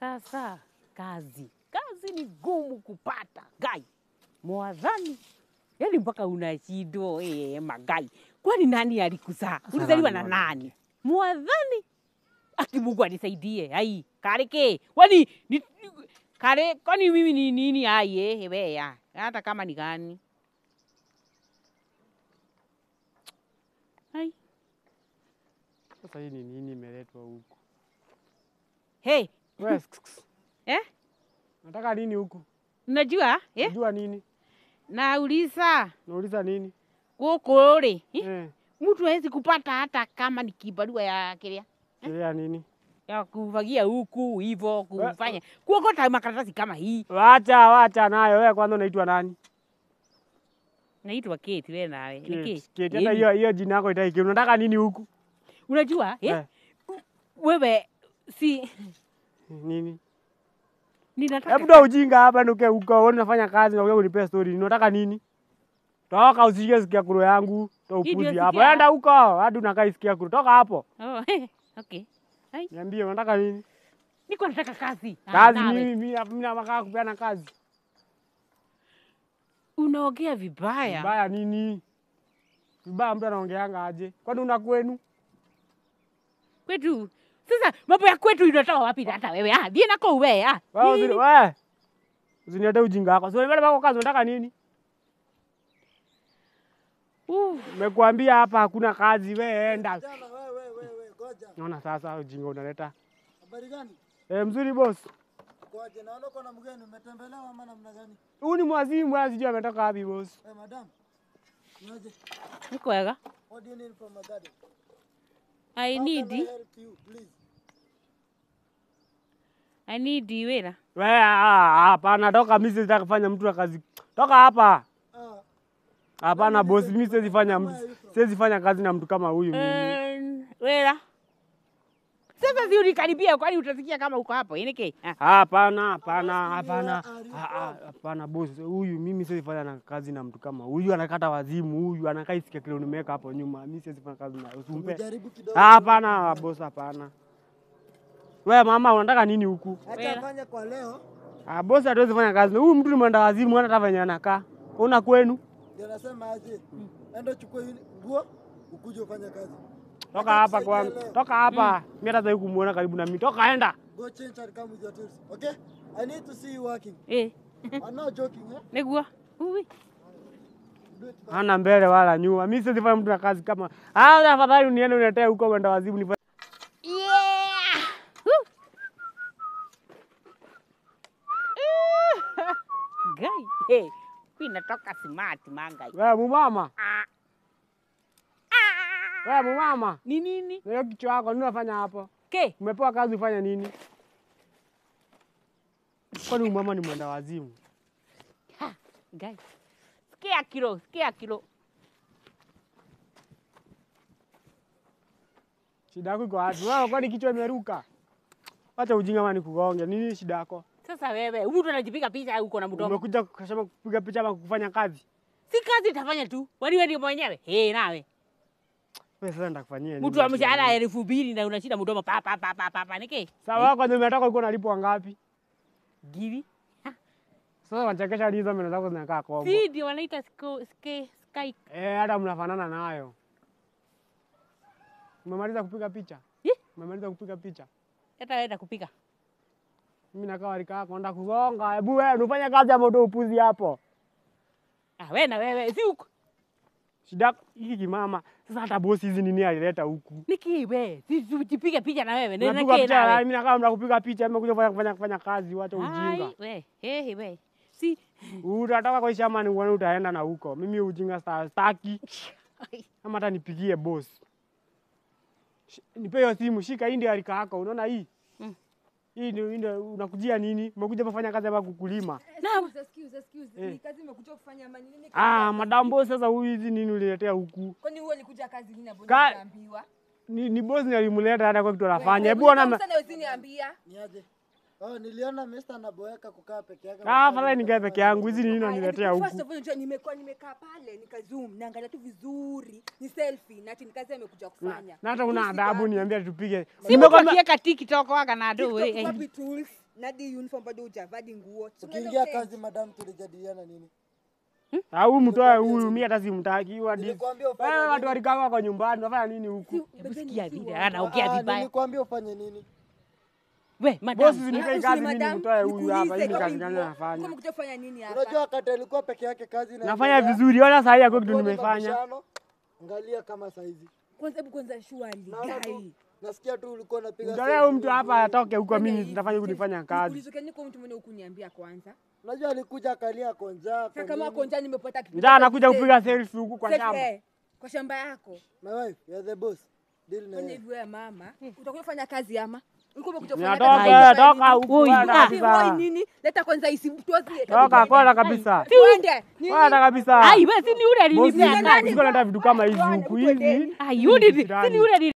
Sasa kazi, kazi ni gumu kupata gai mwadhani, yaani mpaka unashindwa eh, magai. Kwani nani alikuzaa? Ulizaliwa na nani nani? Mwadhani ati Mungu anisaidie. Ai, kareke. Kwani ni, ni, kare kwani mimi ni nini? Ai, eh, weya. Hata kama ni gani. Ai, Sasa hii ni nini imeletwa huku? hey, Wewe, eh? nataka nini huku? Unajua eh? Unajua nini? Nauliza Nauliza nini? gũkũ rĩ Eh, mtu hawezi kupata hata kama ni kibarua ya kiria kilea nini? ya kufagia huku hivyo kufanya kuokota makaratasi kama hii. Wacha, wacha nayo. Wewe kwanza unaitwa nani? Naitwa Kate wewe nawe ni Kate, Kate. Kate, Eh, hata hiyo hiyo jina yako itaki. Unataka nini huku? Unajua eh? Eh, Wewe si nini? ninataka Hebu toa ujinga hapa nuke huko. Wewe unafanya kazi na unakuja kunipea story. Unataka nini? Toka usije sikia kuro yangu. Toa Hii ndio upuzi hapo. sikia. Enda huko. Hadi unakaa isikia kuro. Toka hapo. Oh, okay. Hai, Niambie unataka nini? niko nataka kazi. Ah, Kazi nawe. mimi mimi mimi nataka kupeana kazi. Unaongea vibaya. Vibaya nini? Vibaya mtu anaongeanga aje? Kwani una kwenu? Kwetu. Sasa mambo ya kwetu inatoka wapi hata wewe? Ah, die nako wewe. Ah. Wewe usini nini? wewe. Usiniete ujinga wako. Sio mbele bako kazi unataka nini? Uh, Nimekuambia hapa hakuna kazi, wewe enda. Jana wewe wewe goja. Naona sasa ujinga unaleta. Habari gani? Eh, mzuri boss. Kwaje? Naona uko na mgeni umetembelewa ama namna gani? Huyu ni mwazimu, wewe sijui ametoka wapi boss. Eh, madam. Niaje? niko wega. What do you need from my garden? I How need can I help you, please? I need wera. Wewe ah, hapana, toka mimi sitaki kufanya mtu na kazi. Toka hapa. Ah, Hapana boss, mimi siwezi fanya mtu- siwezi fanya kazi na mtu kama huyu mimi. Eh, wera. Sasa si unikaribia kwani utasikia kama uko hapo. Inike. Ah. Hapana, hapana, hapana. Where are you Ah, ah, Hapana boss, huyu mimi siwezi fanya na kazi na mtu kama huyu. Anakata wazimu huyu, anakaa isikia kile nimeweka hapo nyuma. Mimi siwezi fanya kazi na usimpe. umejaribu kidogo. Ah, Hapana boss, hapana. Wewe mama, unataka nini huku? Acha Wela. afanye kwa leo. Ah, boss hatuwezi fanya kazi. na Huyu mtu ni mwenda wazimu, hana hata venye anakaa. Una kwenu? Ndio nasema aje. Enda chukua hii nguo ukuje ufanye kazi. Toka Acha hapa tusaidie kwangu. leo. Toka hapa. Mimi hata sasa kumuona karibu na mimi. Toka enda. Go change and come with your tools. Okay? I need to see you working. Eh. I'm not joking, eh? Niguo. Ui. Do it. Hana mbele wala nyuma. Mimi siwezi fanya mtu na kazi kama. Ah, afadhali uniende uniletee huko mwenda wazimu nifanye. Yeah. Woo. Gai. Hey. Mimi natoka smart mangai. Wewe mumama. Ah. Wewe mumama. Ni nini? Na hiyo kichwa yako nini unafanya hapo? Ke. Umepewa kazi ufanye nini? Kwani mama ni mwenda wazimu? Ha. Gai. Sikia kilo, sikia kilo. Shida yako iko wapi? Wewe kwani kichwa imeruka? Acha ujinga mani kugonge. Nini shida yako? Sasa wewe, mtu anajipiga picha uko na mdomo. Umekuja kusema kupiga picha ama kufanya kazi? Si kazi itafanya tu. Wani wewe ndio mwenyewe? Eh, nawe. Wewe sasa nitakufanyia nini? Mtu wa mshahara elfu mbili na unashinda mdomo pa pa pa pa pa pa nike. Sawa, kwanza umetoka ulikuwa unalipwa ngapi? Givi. Sasa wachekesha hizo meno zako zinakaa kombo. Si ndio wanaita sko- ske- sky. Eh, hata mnafanana nayo. Umemaliza kupiga picha? Eh? Umemaliza kupiga picha? Hata wewe kupika. Mimi nakaa warika yako nda kugonga. Hebu wewe unafanya kazi ama ndio upuzi hapo? Ah, wewe na wewe si uko. Shida hiki kimama. Sasa hata bosi hizi nini alileta huku? Niki wewe, si tupige picha na wewe. Nenda Unapiga ke picha na nawe. mimi nakaa mna kupiga picha, mimi kuja kufanya kufanya kufanya kazi, wacha ujinga. Hai, we, hey, we. Si Utatoka kwa shamba ni uone utaenda na huko. Mimi ujinga sta- staki. Ama hata nipigie boss. Shi- Nipe hiyo simu, shika hii ndio harika yako. Unaona hii? Mm. Hii ndio hii ndio unakujia nini? Umekuja hapa kufanya kazi ama kukulima? Naam. Excuse, excuse, excuse. Eh. Ni kazi imekuja kufanya ama ni nini? Ah, madam boss sasa huyu hizi nini uliletea huku? Kwani wewe ulikuja kazi hii na mbona Ka- unaambiwa? Ni, ni boss ndiye alimleta hata kwa kitu anafanya. Hebu Wewe ona. ulikuwa sana usiniambia. Niaje? Oh, niliona Mr. anaboeka kukaa peke yake. Ah, afadhali nikae peke yangu. Hizi nini unaniletea First huku? of all, unajua nimekuwa nimekaa pale nikazoom naangalia tu vizuri ni selfie na ati ni kazi amekuja kufanya. Na hata una Tools adabu wapi? niambia tupige. Si mtu akiweka TikTok waka na adu. TikTok eh. wapi tools? nadi uniform bado hujavadi nguo. Si unaweza Ukiingia change. kazi madam, tulijadiliana nini? Au mtoe huyu, mimi hata simtaki. Wadi- Nilikwambia ufanye Wewe watu nini? walikaa kwa nyumbani, unafanya nini huku? Hebu sikia vile Ah, anaongea ah, vibaya. Nilikwambia ufanye nini? We, Bosi, madam. si Ah, nipe usini kazi mimi madam, nimtoe huyu hapa. Hii nikuulize ni kama kazi gani nguo. anafanya? Ulikuwa mkuja kufanya nini hapa? Unajua wakati alikuwa peke yake kazi Nafanya vizuri. Ona saa hii hakuna kitu Uone nimefanya. mabishano, Angalia kama saizi. Kwanza hebu kwanza shwari. Naona tu Gai. nasikia tu ulikuwa unapiga Ndio selfie leo mtu hapa vizuri. atoke huko, Fanya mimi hivi. nitafanya huku nifanya kazi. Nikuulize kenye kwa mtu mwenye hukuniambia kwanza. Unajua alikuja akalia konja. Sasa kama konja nimepata kitu. Njaa anakuja kupiga selfie huku kwa Selfie, shamba. eh, Kwa shamba yako. My wife, you're the boss. Deal na Fanya yeye. hivyo ya mama. Utakuja kufanya kazi ama? Ulikuwa umekuja kufanya Ninatoka, kazi. eh, Unafanya toka nini? huku Oi, bwana ah. Oi, kabisa. nini? Leta kwanza isi tuozie. Toka kwanza kabisa. Twende. Nini? Kwanza kabisa. Ai, we si ni ule Bosi, alinipea kazi. siko naleta vitu kama hizi huku hivi. Ai, yule ni- si ni ule